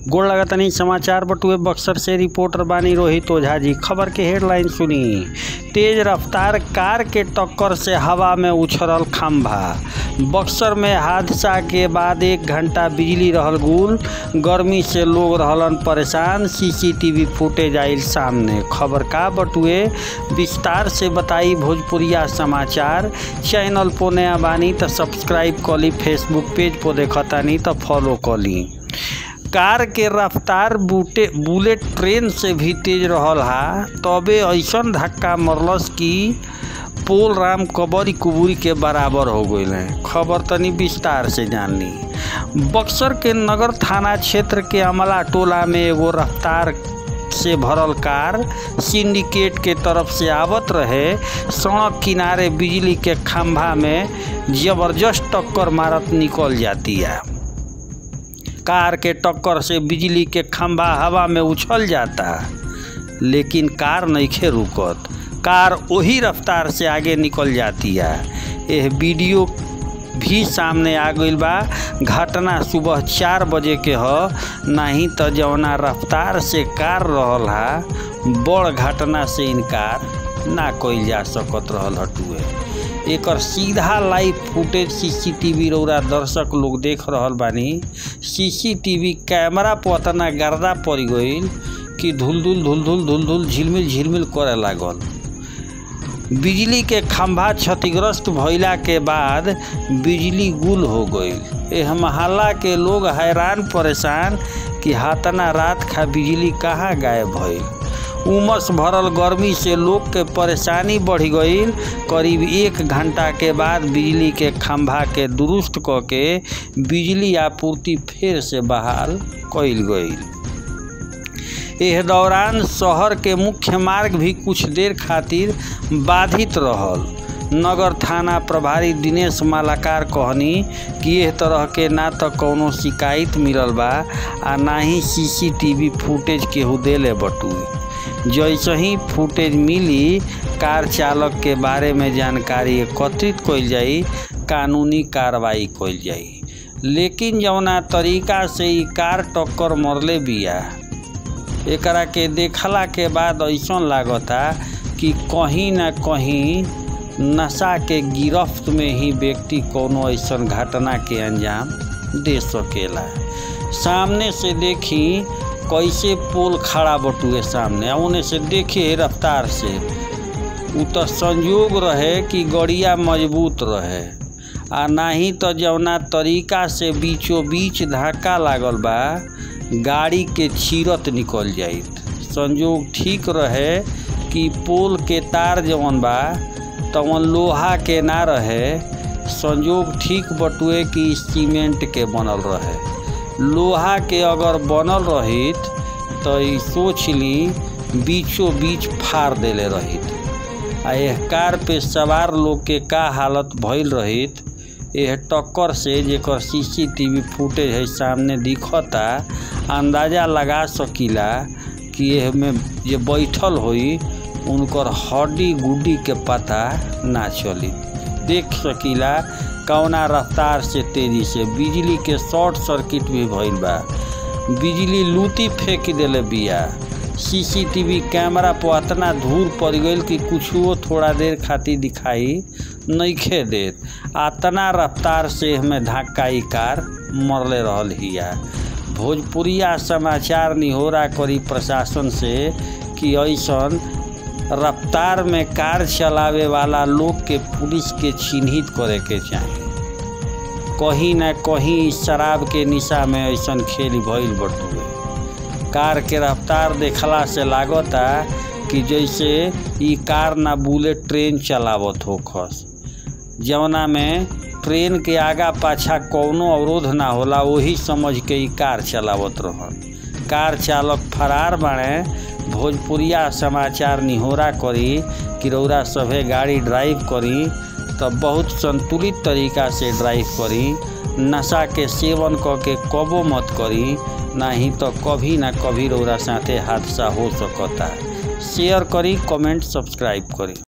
गोड़ लगतनी समाचार बटुए बक्सर से रिपोर्टर बानी रोहित ओझा जी खबर के हेडलाइन सुनी तेज रफ्तार कार के टक्कर से हवा में उछलल खंभा बक्सर में हादसा के बाद एक घंटा बिजली रहल गुल गर्मी से लोग रहलन परेशान सीसीटीवी फुटेज आइल सामने खबर का बटुए विस्तार से बताई भोजपुरिया समाचार चैनल पो नया बानी तो सब्सक्राइब कली फेसबुक पेज पो देखतानी तो फॉलो कली कार के रफ्तार बूटे बुलेट ट्रेन से भी तेज रहल हा तबे ऐसन धक्का मरलस कि पोल राम कबरी कुबूरी के बराबर हो गई खबर तनी विस्तार से जान ली बक्सर के नगर थाना क्षेत्र के अमला टोला में एगो रफ्तार से भरल कार सिंडिकेट के तरफ से आवत रहे सड़क किनारे बिजली के खंभा में जबरदस्त टक्कर मारत निकल जाती है कार के टक्कर से बिजली के खंभा हवा में उछल जाता लेकिन कार नइखे रुकत कार वही रफ्तार से आगे निकल जाती है यह वीडियो भी सामने आ गई बा घटना सुबह चार बजे के ह नहीं तो जवना रफ्तार से कार रहल हा बड़ घटना से इनकार ना कइल जा सकत रहल हटुए एकर सीधा लाइव फुटेज सीसीटीवी रौरा दर्शक लोग देख रहल बानी सीसीटीवी कैमरा पर अतना गर्दा पड़ गईल कि धुलधुल धुलधुल धुलधुल झिलमिल झिलमिल करे लागल बिजली के खंभा क्षतिग्रस्त भइला के बाद बिजली गुल हो गईल एह मोहल्ला के लोग हैरान परेशान कि हाथना रात खा बिजली कहाँ गायब भइल उमस भरल गर्मी से लोग के परेशानी बढ़ गईल करीब एक घंटा के बाद बिजली के खंभा के दुरुस्त क के बिजली आपूर्ति फिर से बहाल कईल गईल एह दौरान शहर के मुख्य मार्ग भी कुछ देर खातिर बाधित रहल नगर थाना प्रभारी दिनेश मालाकार कहनी कि एह तरह के ना तो कौनो शिकायत मिलल बा आ ना ही सीसीटीवी फुटेज केहू देले बटुए जैसे ही फुटेज मिली कार चालक के बारे में जानकारी एकत्रित कइल जाई कानूनी कार्रवाई कइल जाई लेकिन जौना तरीका से ई कार टक्कर मरले बिया एकरा के देखला के बाद ऐसा लागता कि कहीं ना कहीं नशा के गिरफ्त में ही व्यक्ति कोनो ऐसा घटना के अंजाम दे सकेला सामने से देखी कैसे पोल खड़ा बटुए सामने उन्हें से देखिए रफ्तार से उ तो संयोग रहे कि गड़िया मजबूत रहे आ नाही तो जौना तरीका से बीचों बीच धक्का लागल बा गाड़ी के चीरत निकल जाइत संजोग ठीक रहे कि पोल के तार जवन बा तवन लोहा के ना रहे संजोग ठीक बटुए कि सीमेंट के बनल रहे लोहा के अगर बनल रहित तो ई सोच ली बीचों बीच फाड़ देले रहित आ यह कार पे सवार लोग के का हालत भइल रहित यह टक्कर से जेकर सीसीटीवी फुटेज है सामने दिखता अंदाजा लगा सकीला कि यह में जे बैठल होई उनकर हड्डी गुड्डी के पता ना चली देख सकीला कौना रफ्तार से तेजी से बिजली के शॉर्ट सर्किट भी भइल बा बिजली लूटी फेंक देले बिया सीसीटीवी कैमरा पर अतना धूल पड़ गई कि कुछो थोड़ा देर खातिर दिखाई नइखे देत अतना रफ्तार से हमें धक्का ई कार मरले रहल हिया भोजपुरिया समाचार निहोरा करी प्रशासन से कि ऐसन रफ्तार में कार चलावे वाला लोग के पुलिस के चिन्हित करे के चाही कहीं ना कहीं शराब के निशा में ऐसन खेल भइल बटुए कार के रफ्तार देखला से लागता कि जैसे ई कार ना बुलेट ट्रेन चलावत हो खस जवना में ट्रेन के आगा पाछा कौनो अवरोध ना होला वही समझ के ई कार चलावत रहन कार चालक फरार बाड़े भोजपुरिया समाचार निहोरा करी कि रौरा सभे गाड़ी ड्राइव करी तो बहुत संतुलित तरीका से ड्राइव करी नशा के सेवन क के कबो मत करी नहीं तो कभी ना कभी रौरा साथे हादसा हो सकता शेयर करी कमेंट सब्सक्राइब करी